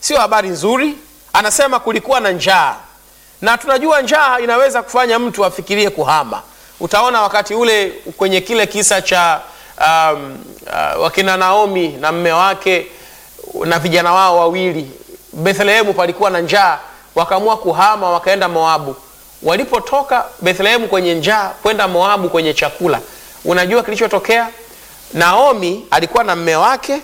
sio habari nzuri. Anasema kulikuwa na njaa, na tunajua njaa inaweza kufanya mtu afikirie kuhama. Utaona wakati ule kwenye kile kisa cha um, uh, wakina Naomi na mme wake na vijana wao wawili, Bethlehemu palikuwa na njaa, wakaamua kuhama, wakaenda Moabu. Walipotoka Bethlehemu kwenye njaa kwenda Moabu kwenye chakula, unajua kilichotokea? Naomi alikuwa na mme wake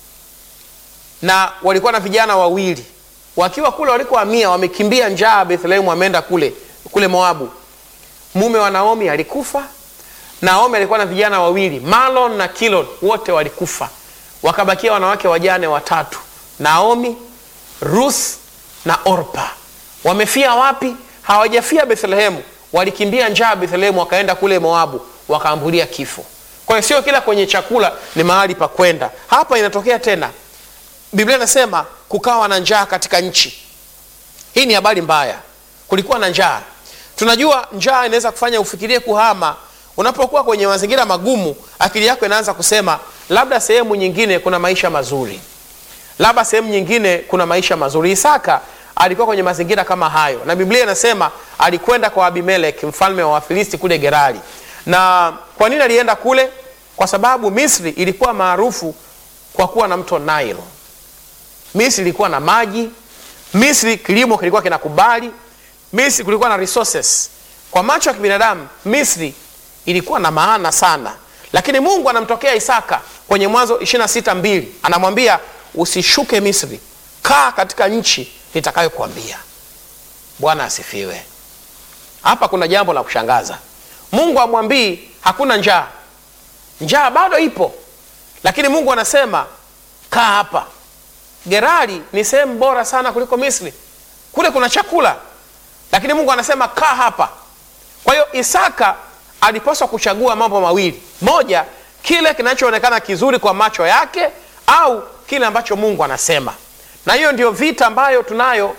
na walikuwa na vijana wawili, wakiwa kule walikohamia, wamekimbia njaa Bethlehemu, wameenda kule kule Moabu. Mume wa Naomi alikufa. Naomi alikuwa na vijana wawili, Malon na Kilon, wote walikufa. Wakabakia wanawake wajane watatu, Naomi, Ruth na Orpa. Wamefia wapi? Hawajafia Bethlehemu, walikimbia njaa Bethlehemu, wakaenda kule Moabu, wakaambulia kifo. Kwa hiyo sio kila kwenye chakula ni mahali pa kwenda. Hapa inatokea tena, Biblia inasema kukawa na njaa katika nchi. Hii ni habari mbaya, kulikuwa na njaa. Tunajua njaa inaweza kufanya ufikirie kuhama. Unapokuwa kwenye mazingira magumu, akili yako inaanza kusema labda sehemu nyingine kuna maisha mazuri, labda sehemu nyingine kuna maisha mazuri. Isaka alikuwa kwenye mazingira kama hayo, na Biblia inasema alikwenda kwa Abimelek mfalme wa Wafilisti kule Gerari. Na kwa nini alienda kule? Kwa sababu Misri ilikuwa maarufu kwa kuwa na mto Nile. Misri ilikuwa na maji, Misri kilimo kilikuwa kinakubali, Misri kulikuwa na resources. Kwa macho ya kibinadamu Misri ilikuwa na maana sana, lakini Mungu anamtokea Isaka kwenye Mwanzo 26:2 anamwambia usishuke Misri, kaa katika nchi nitakayokuambia. Bwana asifiwe. Hapa kuna jambo la kushangaza. Mungu amwambii hakuna njaa, njaa bado ipo, lakini Mungu anasema kaa hapa. Gerari ni sehemu bora sana kuliko Misri, kule kuna chakula, lakini Mungu anasema kaa hapa. Kwa hiyo Isaka alipaswa kuchagua mambo mawili, moja, kile kinachoonekana kizuri kwa macho yake, au kile ambacho Mungu anasema. Na hiyo ndio vita ambayo tunayo.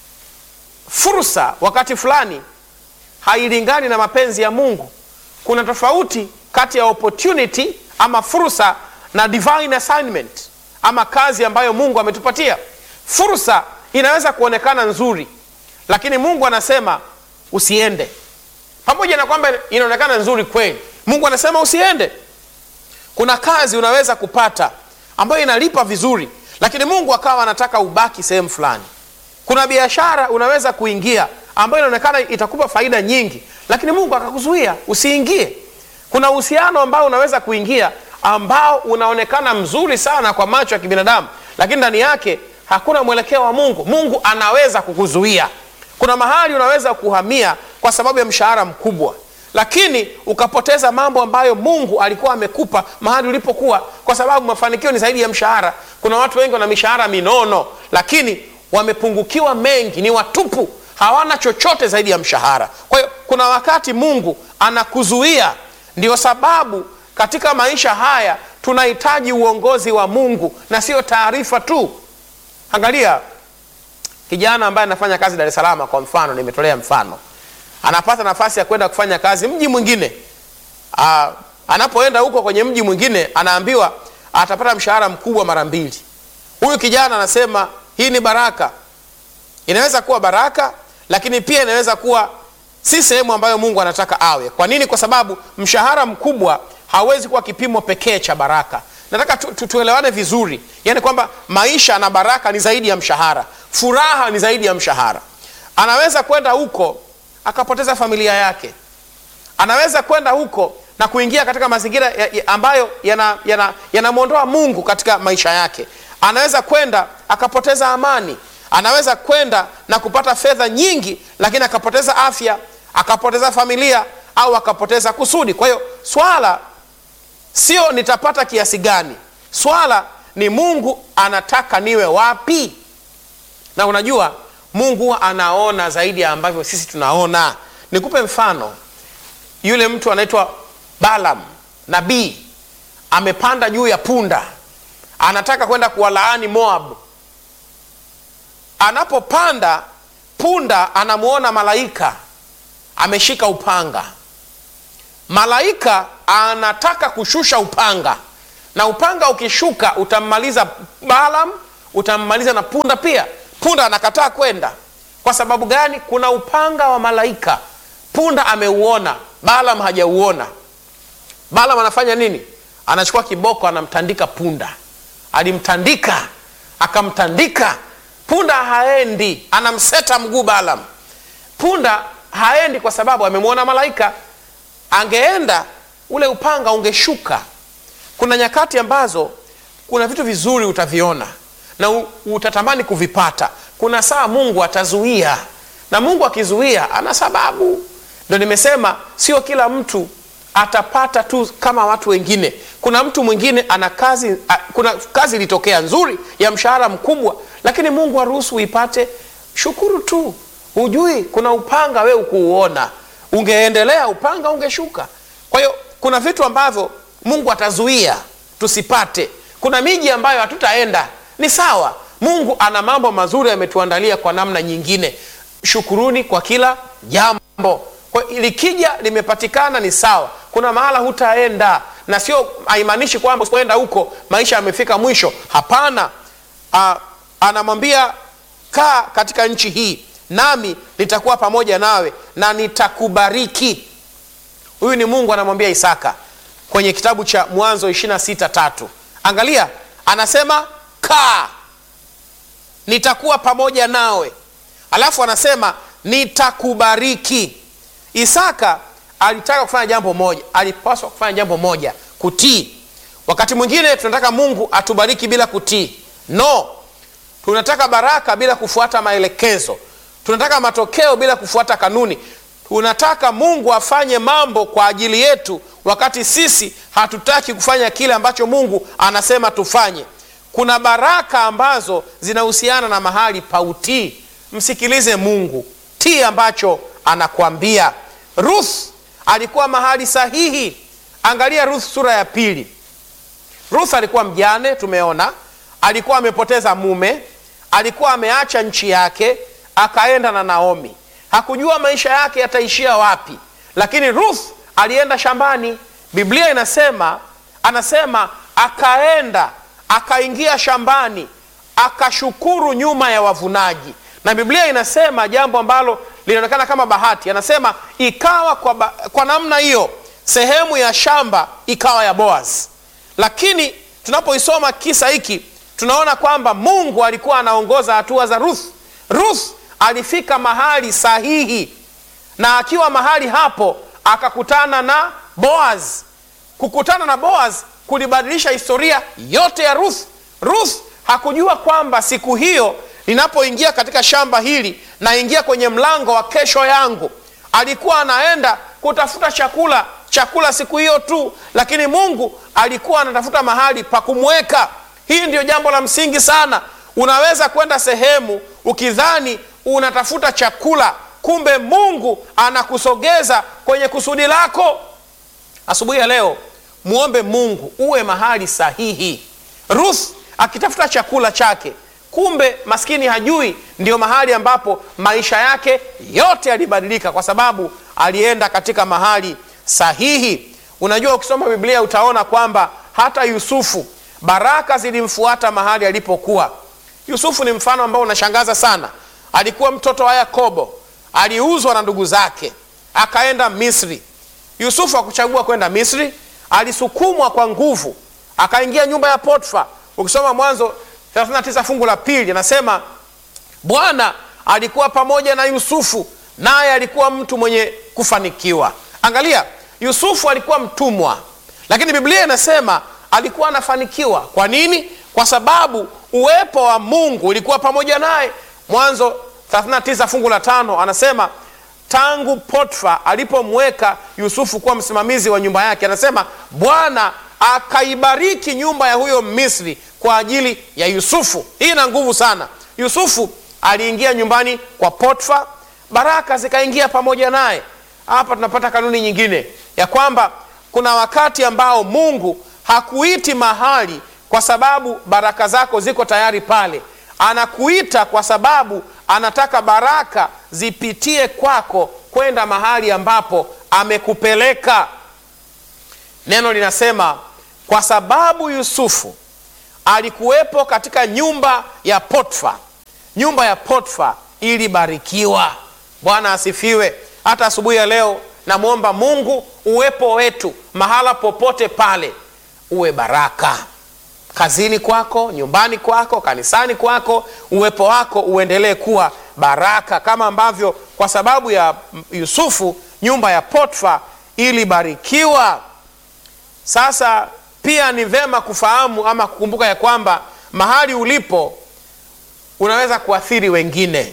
Fursa wakati fulani hailingani na mapenzi ya Mungu. Kuna tofauti kati ya opportunity ama fursa na divine assignment ama kazi ambayo Mungu ametupatia. Fursa inaweza kuonekana nzuri, lakini Mungu anasema usiende, pamoja na kwamba inaonekana nzuri kweli. Mungu anasema usiende. Kuna kazi unaweza kupata ambayo inalipa vizuri, lakini Mungu akawa anataka ubaki sehemu fulani. Kuna biashara unaweza kuingia ambayo inaonekana itakupa faida nyingi, lakini Mungu akakuzuia usiingie. Kuna uhusiano ambao unaweza kuingia ambao unaonekana mzuri sana kwa macho ya kibinadamu, lakini ndani yake hakuna mwelekeo wa Mungu. Mungu anaweza kukuzuia. Kuna mahali unaweza kuhamia kwa sababu ya mshahara mkubwa, lakini ukapoteza mambo ambayo Mungu alikuwa amekupa mahali ulipokuwa, kwa sababu mafanikio ni zaidi ya mshahara. Kuna watu wengi wana mishahara minono, lakini wamepungukiwa mengi, ni watupu, hawana chochote zaidi ya mshahara. Kwa hiyo kuna wakati Mungu anakuzuia. Ndio sababu katika maisha haya tunahitaji uongozi wa Mungu na sio taarifa tu. Angalia kijana ambaye anafanya kazi Dar es Salaam, kwa mfano, nimetolea mfano, anapata nafasi ya kwenda kufanya kazi mji mwingine. Aa, anapoenda huko kwenye mji mwingine anaambiwa atapata mshahara mkubwa mara mbili. Huyu kijana anasema hii ni baraka. Inaweza kuwa baraka, lakini pia inaweza kuwa si sehemu ambayo Mungu anataka awe. Kwa nini? Kwa sababu mshahara mkubwa hawezi kuwa kipimo pekee cha baraka. Nataka tu, tu, tuelewane vizuri, yaani kwamba maisha na baraka ni zaidi ya mshahara, furaha ni zaidi ya mshahara. Anaweza kwenda huko akapoteza familia yake, anaweza kwenda huko na kuingia katika mazingira ya, ya ambayo yanamwondoa yana, yana Mungu katika maisha yake. Anaweza kwenda akapoteza amani, anaweza kwenda na kupata fedha nyingi, lakini akapoteza afya, akapoteza familia au akapoteza kusudi. Kwa hiyo swala sio nitapata kiasi gani, swala ni Mungu anataka niwe wapi. Na unajua Mungu anaona zaidi ya ambavyo sisi tunaona. Nikupe mfano, yule mtu anaitwa Balaam, nabii, amepanda juu ya punda, anataka kwenda kuwalaani Moab. Anapopanda punda, anamwona malaika ameshika upanga. Malaika anataka kushusha upanga, na upanga ukishuka utammaliza Balaam, utammaliza na punda pia. Punda anakataa kwenda. Kwa sababu gani? Kuna upanga wa malaika. Punda ameuona, Balaam hajauona. Balaam anafanya nini? Anachukua kiboko, anamtandika punda. Alimtandika, akamtandika punda, haendi. Anamseta mguu Balaam. Punda haendi kwa sababu amemwona malaika. Angeenda ule upanga ungeshuka. Kuna nyakati ambazo kuna vitu vizuri utaviona na u- utatamani kuvipata. Kuna saa Mungu atazuia, na Mungu akizuia ana sababu. Ndo nimesema sio kila mtu atapata tu kama watu wengine. Kuna mtu mwingine ana kazi a, kuna kazi ilitokea nzuri ya mshahara mkubwa, lakini Mungu aruhusu uipate. Shukuru tu, hujui kuna upanga we ukuuona, ungeendelea upanga ungeshuka. Kwa hiyo kuna vitu ambavyo Mungu atazuia tusipate. Kuna miji ambayo hatutaenda, ni sawa. Mungu ana mambo mazuri ametuandalia kwa namna nyingine. Shukuruni kwa kila jambo. Kwa hiyo likija limepatikana ni sawa. Kuna mahala hutaenda, na sio haimaanishi kwamba usipoenda huko maisha yamefika mwisho. Hapana. Ah, anamwambia kaa katika nchi hii, nami nitakuwa pamoja nawe na nitakubariki. Huyu ni Mungu anamwambia Isaka kwenye kitabu cha Mwanzo 26 tatu. Angalia, anasema kaa, nitakuwa pamoja nawe, alafu anasema nitakubariki. Isaka alitaka kufanya jambo moja, alipaswa kufanya jambo moja, kutii. Wakati mwingine tunataka Mungu atubariki bila kutii. No, tunataka baraka bila kufuata maelekezo, tunataka matokeo bila kufuata kanuni. Tunataka Mungu afanye mambo kwa ajili yetu, wakati sisi hatutaki kufanya kile ambacho Mungu anasema tufanye. Kuna baraka ambazo zinahusiana na mahali pa utii. Msikilize Mungu, tii ambacho anakuambia. Ruth alikuwa mahali sahihi. Angalia Ruth sura ya pili. Ruth alikuwa mjane, tumeona alikuwa amepoteza mume, alikuwa ameacha nchi yake, akaenda na Naomi. Hakujua maisha yake yataishia wapi, lakini Ruth alienda shambani. Biblia inasema, anasema akaenda akaingia shambani akashukuru nyuma ya wavunaji, na Biblia inasema jambo ambalo linaonekana kama bahati. Anasema ikawa kwa, ba, kwa namna hiyo sehemu ya shamba ikawa ya Boaz. Lakini tunapoisoma kisa hiki tunaona kwamba Mungu alikuwa anaongoza hatua za Ruth. Ruth alifika mahali sahihi, na akiwa mahali hapo akakutana na Boaz. Kukutana na Boaz kulibadilisha historia yote ya Ruth. Ruth hakujua kwamba siku hiyo ninapoingia katika shamba hili naingia kwenye mlango wa kesho yangu. Alikuwa anaenda kutafuta chakula, chakula siku hiyo tu, lakini Mungu alikuwa anatafuta mahali pa kumweka. Hii ndio jambo la msingi sana. Unaweza kwenda sehemu ukidhani unatafuta chakula, kumbe Mungu anakusogeza kwenye kusudi lako. Asubuhi ya leo muombe Mungu uwe mahali sahihi. Ruth akitafuta chakula chake, kumbe maskini hajui ndio mahali ambapo maisha yake yote yalibadilika, kwa sababu alienda katika mahali sahihi. Unajua, ukisoma Biblia utaona kwamba hata Yusufu baraka zilimfuata mahali alipokuwa. Yusufu ni mfano ambao unashangaza sana. Alikuwa mtoto wa Yakobo, aliuzwa na ndugu zake akaenda Misri. Yusufu hakuchagua kwenda Misri, alisukumwa kwa nguvu akaingia nyumba ya Potifa. Ukisoma Mwanzo 39 fungu la pili anasema Bwana alikuwa pamoja na Yusufu, naye alikuwa mtu mwenye kufanikiwa. Angalia, Yusufu alikuwa mtumwa, lakini Biblia inasema alikuwa anafanikiwa. Kwa nini? Kwa sababu uwepo wa Mungu ulikuwa pamoja naye. Mwanzo 39 fungu la tano anasema tangu Potifa alipomweka Yusufu kuwa msimamizi wa nyumba yake, anasema Bwana akaibariki nyumba ya huyo Misri kwa ajili ya Yusufu. Hii ina nguvu sana. Yusufu aliingia nyumbani kwa Potifa, baraka zikaingia pamoja naye. Hapa tunapata kanuni nyingine ya kwamba kuna wakati ambao Mungu hakuiti mahali kwa sababu baraka zako ziko tayari pale. Anakuita kwa sababu anataka baraka zipitie kwako kwenda mahali ambapo amekupeleka. Neno linasema kwa sababu Yusufu alikuwepo katika nyumba ya Potfa. Nyumba ya Potfa ilibarikiwa. Bwana asifiwe. Hata asubuhi ya leo namwomba Mungu uwepo wetu mahala popote pale uwe baraka, kazini kwako, nyumbani kwako, kanisani kwako, uwepo wako uendelee kuwa baraka, kama ambavyo kwa sababu ya Yusufu nyumba ya Potfa ilibarikiwa. Sasa pia ni vema kufahamu ama kukumbuka ya kwamba mahali ulipo unaweza kuathiri wengine.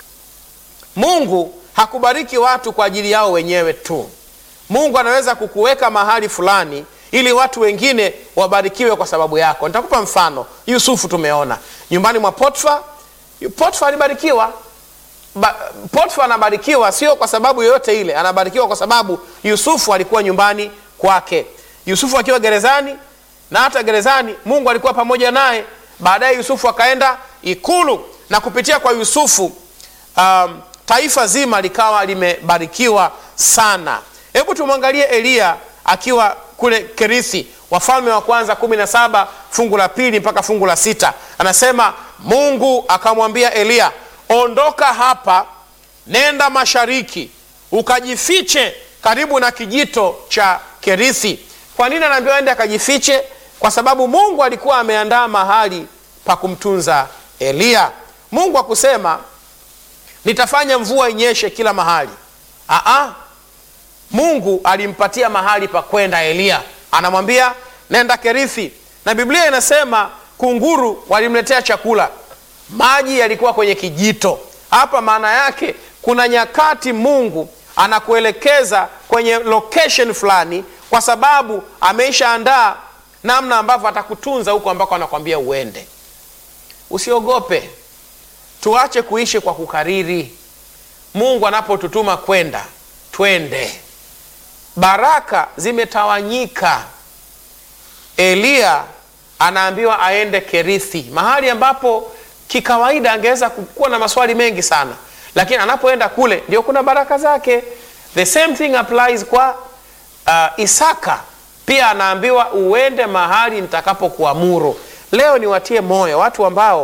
Mungu hakubariki watu kwa ajili yao wenyewe tu. Mungu anaweza kukuweka mahali fulani ili watu wengine wabarikiwe kwa sababu yako. Nitakupa mfano. Yusufu tumeona nyumbani mwa Potfa. Potfa alibarikiwa. Ba, Potfa anabarikiwa sio kwa sababu yoyote ile, anabarikiwa kwa sababu Yusufu alikuwa nyumbani kwake. Yusufu akiwa gerezani, na hata gerezani Mungu alikuwa pamoja naye. Baadaye Yusufu akaenda ikulu, na kupitia kwa Yusufu um, taifa zima likawa limebarikiwa sana. Hebu tumwangalie Eliya akiwa kule Kerithi, Wafalme wa Kwanza kumi na saba fungu la pili mpaka fungu la sita anasema Mungu akamwambia Eliya, ondoka hapa, nenda mashariki, ukajifiche karibu na kijito cha Kerithi. Kwa nini anaambiwa ende akajifiche? Kwa sababu Mungu alikuwa ameandaa mahali pa kumtunza Eliya. Mungu akusema nitafanya mvua inyeshe kila mahali. Aa, Mungu alimpatia mahali pa kwenda Eliya, anamwambia nenda Kerithi, na Biblia inasema kunguru walimletea chakula, maji yalikuwa kwenye kijito. Hapa maana yake kuna nyakati Mungu anakuelekeza kwenye location fulani, kwa sababu ameishaandaa namna ambavyo atakutunza huko ambako anakwambia uende. Usiogope, tuache kuishi kwa kukariri. Mungu anapotutuma kwenda, twende. Baraka zimetawanyika. Eliya anaambiwa aende Kerithi, mahali ambapo kikawaida angeweza kuwa na maswali mengi sana, lakini anapoenda kule ndio kuna baraka zake. The same thing applies kwa uh, Isaka pia anaambiwa uende mahali nitakapokuamuru. Leo niwatie moyo watu ambao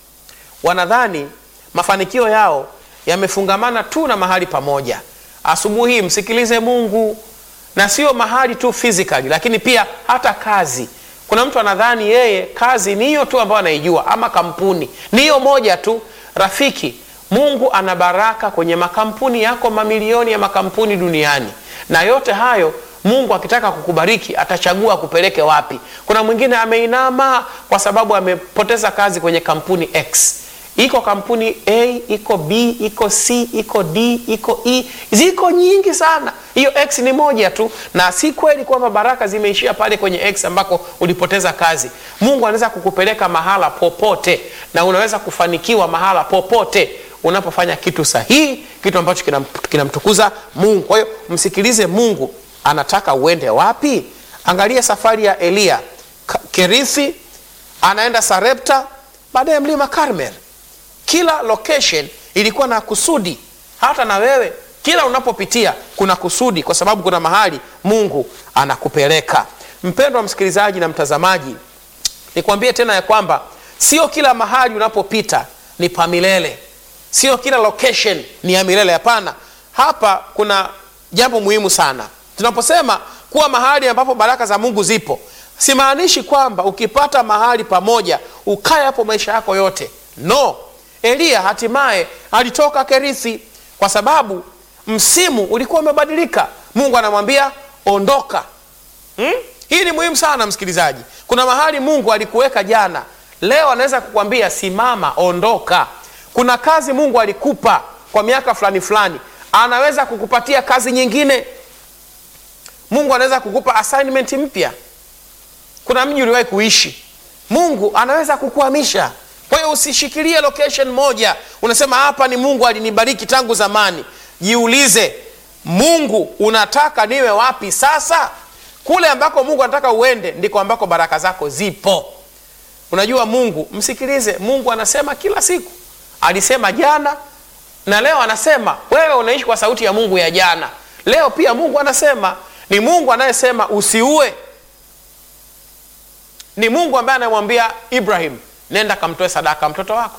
wanadhani mafanikio yao yamefungamana tu na mahali pamoja. Asubuhi hii msikilize Mungu, na sio mahali tu physically, lakini pia hata kazi. Kuna mtu anadhani yeye kazi ni hiyo tu ambayo anaijua, ama kampuni ni hiyo moja tu. Rafiki, Mungu ana baraka kwenye makampuni yako, mamilioni ya makampuni duniani, na yote hayo Mungu akitaka kukubariki atachagua akupeleke wapi. Kuna mwingine ameinama kwa sababu amepoteza kazi kwenye kampuni X. Iko kampuni A, iko B, iko C, iko D, iko E, ziko nyingi sana. Hiyo X ni moja tu, na si kweli kwamba baraka zimeishia pale kwenye X ambako ulipoteza kazi. Mungu anaweza kukupeleka mahala popote, na unaweza kufanikiwa mahala popote unapofanya kitu sahihi, kitu ambacho kinamtukuza Mungu. Kwa hiyo msikilize Mungu anataka uende wapi. Angalia safari ya Eliya, Kerithi, anaenda Sarepta, baadaye mlima Karmel. Kila location ilikuwa na kusudi. Hata na wewe kila unapopitia kuna kusudi, kwa sababu kuna mahali Mungu anakupeleka. Mpendwa msikilizaji na mtazamaji, nikwambie tena ya kwamba sio kila mahali unapopita ni pa milele, sio kila location ni ya milele. Hapana, hapa kuna jambo muhimu sana. Tunaposema kuwa mahali ambapo baraka za Mungu zipo, simaanishi kwamba ukipata mahali pamoja ukae hapo maisha yako yote. No, Eliya hatimaye alitoka Kerithi kwa sababu msimu ulikuwa umebadilika. Mungu anamwambia ondoka. Hmm? Hii ni muhimu sana msikilizaji. Kuna mahali Mungu alikuweka jana, leo anaweza kukwambia simama, ondoka. Kuna kazi Mungu alikupa kwa miaka fulani fulani, anaweza kukupatia kazi nyingine. Mungu anaweza kukupa assignment mpya. Kuna mji uliwahi kuishi, Mungu anaweza kukuhamisha. Kwa hiyo usishikilie location moja, unasema hapa ni Mungu alinibariki tangu zamani. Jiulize, Mungu unataka niwe wapi sasa? Kule ambako Mungu anataka uende ndiko ambako baraka zako zipo. Unajua Mungu, msikilize Mungu, anasema kila siku. Alisema jana na leo anasema. Wewe unaishi kwa sauti ya Mungu ya jana, leo pia Mungu anasema. Ni Mungu anayesema usiue. ni mungu ambaye anamwambia ibrahim nenda kamtoe sadaka mtoto wako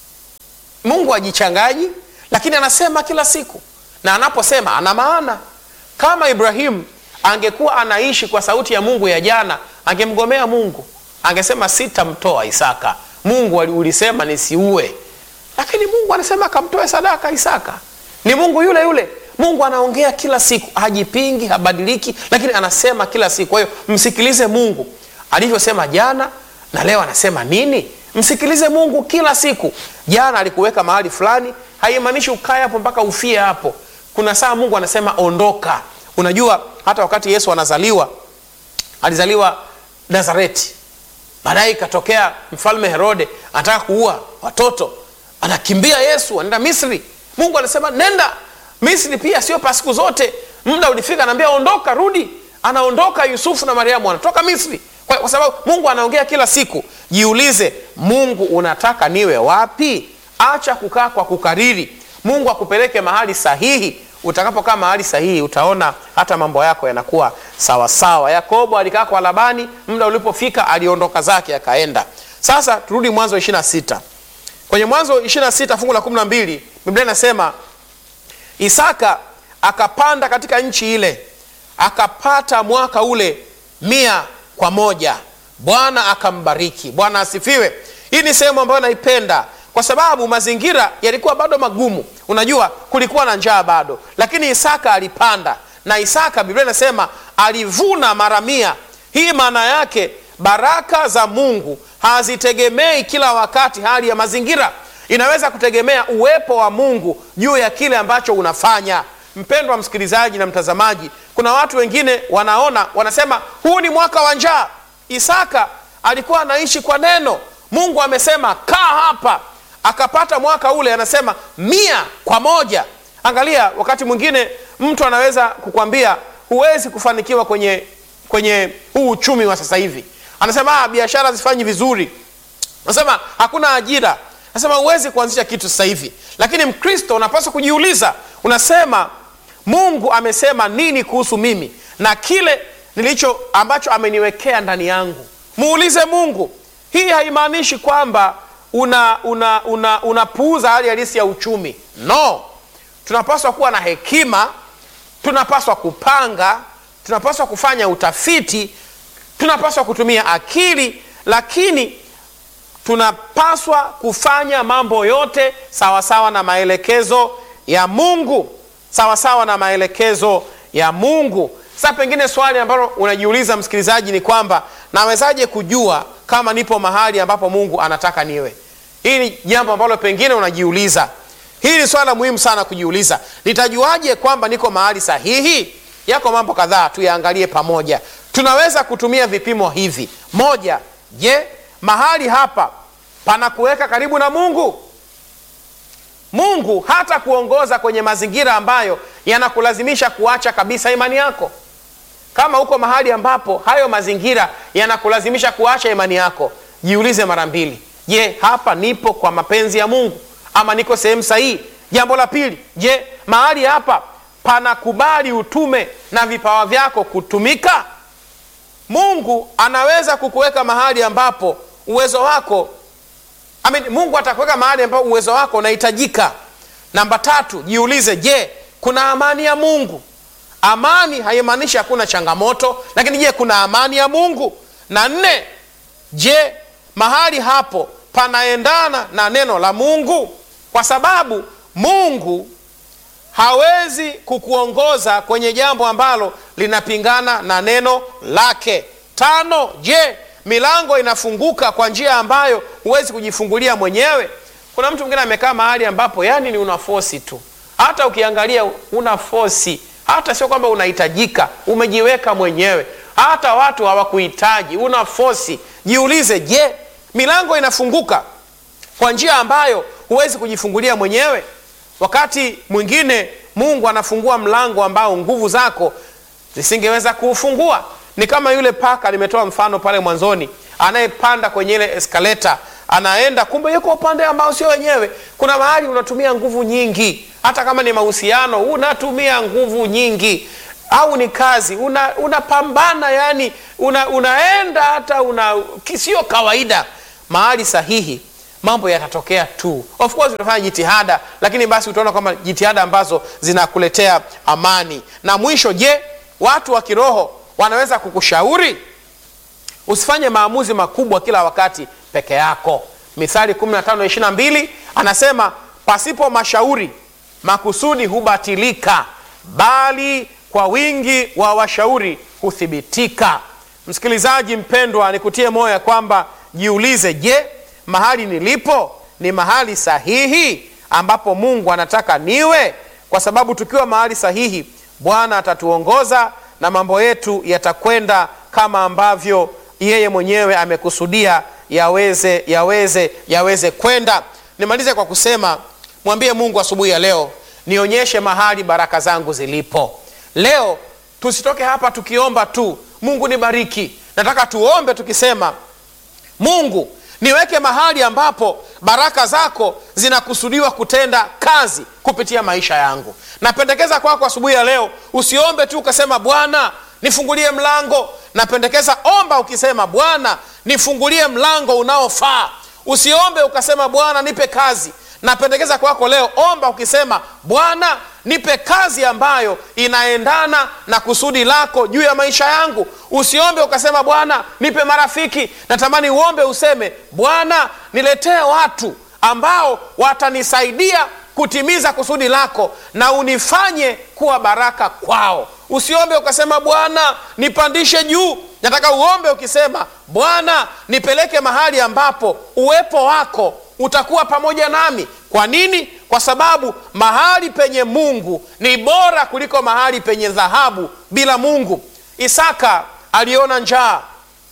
mungu ajichangaji lakini anasema kila siku na anaposema ana maana kama ibrahim angekuwa anaishi kwa sauti ya mungu ya jana angemgomea mungu angesema sitamtoa isaka mungu ulisema nisiue lakini mungu anasema akamtoe sadaka isaka ni mungu yule yule mungu anaongea kila siku hajipingi habadiliki lakini anasema kila siku kwa hiyo msikilize mungu alivyosema jana na leo anasema nini msikilize mungu kila siku jana alikuweka mahali fulani haimaanishi ukae hapo mpaka ufie hapo kuna saa mungu anasema ondoka unajua hata wakati yesu anazaliwa alizaliwa nazareti baadaye ikatokea mfalme herode anataka kuua watoto anakimbia yesu anaenda misri mungu anasema nenda misri pia sio pa siku zote muda ulifika anaambia ondoka rudi anaondoka yusufu na mariamu anatoka misri kwa, kwa sababu mungu anaongea kila siku jiulize mungu unataka niwe wapi acha kukaa kwa kukariri mungu akupeleke mahali sahihi utakapokaa mahali sahihi utaona hata mambo yako yanakuwa sawasawa yakobo alikaa kwa labani muda ulipofika aliondoka zake akaenda sasa turudi mwanzo 26 kwenye mwanzo 26 fungu la 12 biblia inasema isaka akapanda katika nchi ile akapata mwaka ule mia kwa moja bwana akambariki bwana asifiwe hii ni sehemu ambayo naipenda kwa sababu mazingira yalikuwa bado magumu unajua kulikuwa na njaa bado lakini isaka alipanda na isaka biblia inasema alivuna mara mia hii maana yake baraka za mungu hazitegemei kila wakati hali ya mazingira inaweza kutegemea uwepo wa mungu juu ya kile ambacho unafanya mpendwa msikilizaji na mtazamaji kuna watu wengine wanaona wanasema huu ni mwaka wa njaa isaka alikuwa anaishi kwa neno mungu amesema kaa hapa akapata mwaka ule anasema mia kwa moja angalia wakati mwingine mtu anaweza kukwambia huwezi kufanikiwa kwenye kwenye huu uchumi wa sasa hivi anasema biashara zifanyi vizuri anasema hakuna ajira anasema huwezi kuanzisha kitu sasa hivi lakini mkristo unapaswa kujiuliza unasema mungu amesema nini kuhusu mimi na kile nilicho ambacho ameniwekea ndani yangu muulize mungu hii haimaanishi kwamba unapuuza una, una, una hali halisi ya uchumi no tunapaswa kuwa na hekima tunapaswa kupanga tunapaswa kufanya utafiti tunapaswa kutumia akili lakini tunapaswa kufanya mambo yote sawasawa sawa na maelekezo ya mungu sawasawa sawa na maelekezo ya mungu sasa pengine swali ambalo unajiuliza msikilizaji ni kwamba nawezaje kujua kama nipo mahali ambapo mungu anataka niwe hii ni jambo ambalo pengine unajiuliza hii ni swala muhimu sana kujiuliza nitajuaje kwamba niko mahali sahihi yako mambo kadhaa tuyaangalie pamoja tunaweza kutumia vipimo hivi moja je mahali hapa panakuweka karibu na mungu mungu hata kuongoza kwenye mazingira ambayo yanakulazimisha kuacha kabisa imani yako kama uko mahali ambapo hayo mazingira yanakulazimisha kuacha imani yako jiulize mara mbili je hapa nipo kwa mapenzi ya mungu ama niko sehemu sahihi jambo la pili je mahali hapa panakubali utume na vipawa vyako kutumika mungu anaweza kukuweka mahali ambapo uwezo wako I mean, mungu atakuweka mahali ambapo uwezo wako unahitajika namba tatu jiulize je kuna amani ya mungu amani haimaanishi hakuna changamoto lakini je kuna amani ya mungu na nne je mahali hapo panaendana na neno la mungu kwa sababu mungu hawezi kukuongoza kwenye jambo ambalo linapingana na neno lake tano je milango inafunguka kwa njia ambayo huwezi kujifungulia mwenyewe kuna mtu mwingine amekaa mahali ambapo yani ni una fosi tu hata ukiangalia una fosi hata sio kwamba unahitajika umejiweka mwenyewe hata watu hawakuhitaji una fosi jiulize je milango inafunguka kwa njia ambayo huwezi kujifungulia mwenyewe wakati mwingine mungu anafungua mlango ambao nguvu zako zisingeweza kuufungua ni kama yule paka nimetoa mfano pale mwanzoni anayepanda kwenye ile eskaleta anaenda kumbe yuko upande ambao sio wenyewe kuna mahali unatumia nguvu nyingi hata kama ni mahusiano unatumia nguvu nyingi au ni kazi una- unapambana yani una, unaenda hata una sio kawaida mahali sahihi mambo yatatokea tu of course utafanya jitihada lakini basi utaona kwamba jitihada ambazo zinakuletea amani na mwisho je watu wa kiroho wanaweza kukushauri usifanye maamuzi makubwa kila wakati peke yako mithali 15:22 anasema pasipo mashauri makusudi hubatilika bali kwa wingi wa washauri huthibitika msikilizaji mpendwa nikutie moyo ya kwamba jiulize je mahali nilipo ni mahali sahihi ambapo mungu anataka niwe kwa sababu tukiwa mahali sahihi bwana atatuongoza na mambo yetu yatakwenda kama ambavyo yeye mwenyewe amekusudia yaweze yaweze yaweze kwenda nimalize kwa kusema mwambie mungu asubuhi ya leo nionyeshe mahali baraka zangu zilipo leo tusitoke hapa tukiomba tu mungu nibariki nataka tuombe tukisema mungu niweke mahali ambapo baraka zako zinakusudiwa kutenda kazi kupitia maisha yangu napendekeza kwako asubuhi ya leo usiombe tu ukasema bwana nifungulie mlango napendekeza omba ukisema bwana nifungulie mlango unaofaa usiombe ukasema bwana nipe kazi napendekeza kwako leo omba ukisema bwana nipe kazi ambayo inaendana na kusudi lako juu ya maisha yangu usiombe ukasema bwana nipe marafiki natamani uombe useme bwana niletee watu ambao watanisaidia kutimiza kusudi lako na unifanye kuwa baraka kwao usiombe ukasema bwana nipandishe juu nataka uombe ukisema bwana nipeleke mahali ambapo uwepo wako utakuwa pamoja nami kwa nini kwa sababu mahali penye mungu ni bora kuliko mahali penye dhahabu bila mungu isaka aliona njaa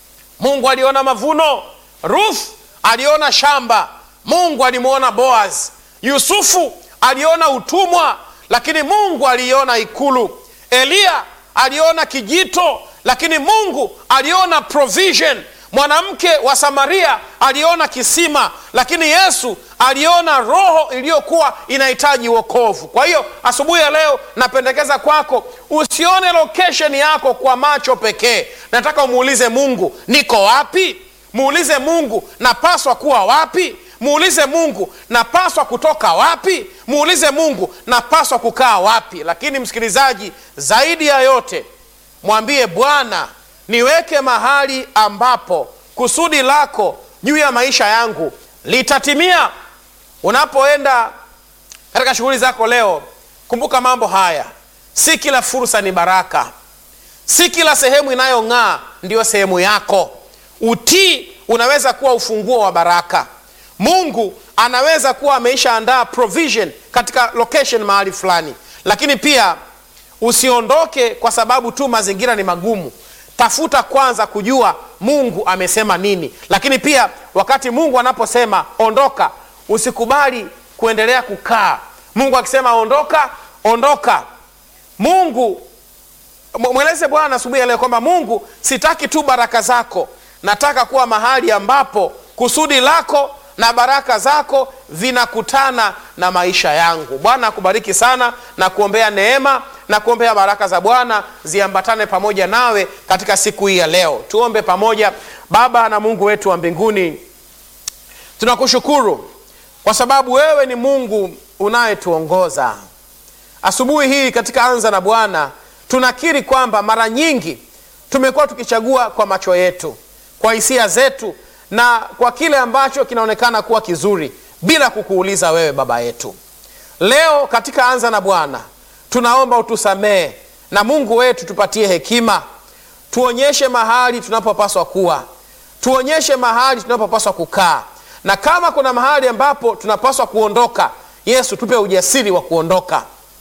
mungu aliona mavuno ruth aliona shamba mungu alimwona boaz yusufu aliona utumwa lakini mungu aliona ikulu eliya aliona kijito lakini mungu aliona provision mwanamke wa samaria aliona kisima lakini yesu aliona roho iliyokuwa inahitaji wokovu kwa hiyo asubuhi ya leo napendekeza kwako usione location yako kwa macho pekee nataka umuulize mungu niko wapi muulize mungu napaswa kuwa wapi muulize mungu napaswa kutoka wapi muulize mungu napaswa kukaa wapi lakini msikilizaji zaidi ya yote mwambie bwana niweke mahali ambapo kusudi lako juu ya maisha yangu litatimia unapoenda katika shughuli zako leo kumbuka mambo haya si kila fursa ni baraka si kila sehemu inayong'aa ndiyo sehemu yako utii unaweza kuwa ufunguo wa baraka mungu anaweza kuwa ameishaandaa provision katika location mahali fulani lakini pia usiondoke kwa sababu tu mazingira ni magumu tafuta kwanza kujua mungu amesema nini lakini pia wakati mungu anaposema ondoka usikubali kuendelea kukaa mungu akisema ondoka ondoka mungu mweleze bwana asubuhi ya leo kwamba mungu sitaki tu baraka zako nataka kuwa mahali ambapo kusudi lako na baraka zako vinakutana na maisha yangu bwana akubariki sana na kuombea neema na kuombea baraka za bwana ziambatane pamoja nawe katika siku hii ya leo tuombe pamoja baba na mungu wetu wa mbinguni tunakushukuru kwa sababu wewe ni mungu unayetuongoza asubuhi hii katika anza na bwana tunakiri kwamba mara nyingi tumekuwa tukichagua kwa macho yetu kwa hisia zetu na kwa kile ambacho kinaonekana kuwa kizuri bila kukuuliza wewe baba yetu leo katika anza na bwana tunaomba utusamehe na mungu wetu tupatie hekima tuonyeshe mahali tunapopaswa kuwa tuonyeshe mahali tunapopaswa kukaa na kama kuna mahali ambapo tunapaswa kuondoka yesu tupe ujasiri wa kuondoka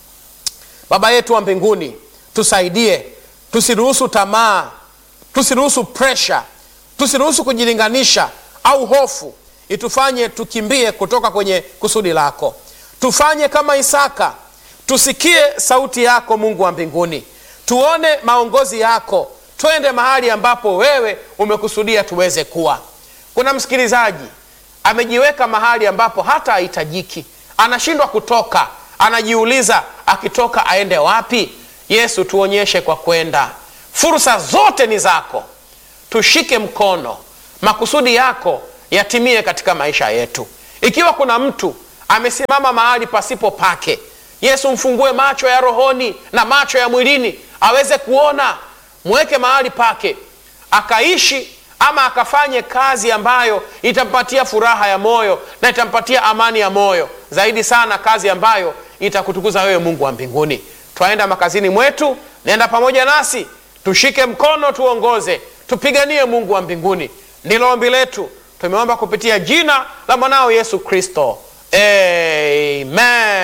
baba yetu wa mbinguni tusaidie tusiruhusu tamaa tusiruhusu presha tusiruhusu kujilinganisha au hofu itufanye tukimbie kutoka kwenye kusudi lako tufanye kama isaka tusikie sauti yako mungu wa mbinguni tuone maongozi yako twende mahali ambapo wewe umekusudia tuweze kuwa kuna msikilizaji amejiweka mahali ambapo hata hahitajiki anashindwa kutoka anajiuliza akitoka aende wapi Yesu, tuonyeshe kwa kwenda. Fursa zote ni zako, tushike mkono, makusudi yako yatimie katika maisha yetu. Ikiwa kuna mtu amesimama mahali pasipo pake, Yesu, mfungue macho ya rohoni na macho ya mwilini aweze kuona, mweke mahali pake akaishi ama akafanye kazi ambayo itampatia furaha ya moyo na itampatia amani ya moyo, zaidi sana kazi ambayo itakutukuza wewe Mungu wa mbinguni. Twaenda makazini mwetu, nenda pamoja nasi, tushike mkono, tuongoze, tupiganie Mungu wa mbinguni. Ndilo ombi letu, tumeomba kupitia jina la mwanao Yesu Kristo, amen.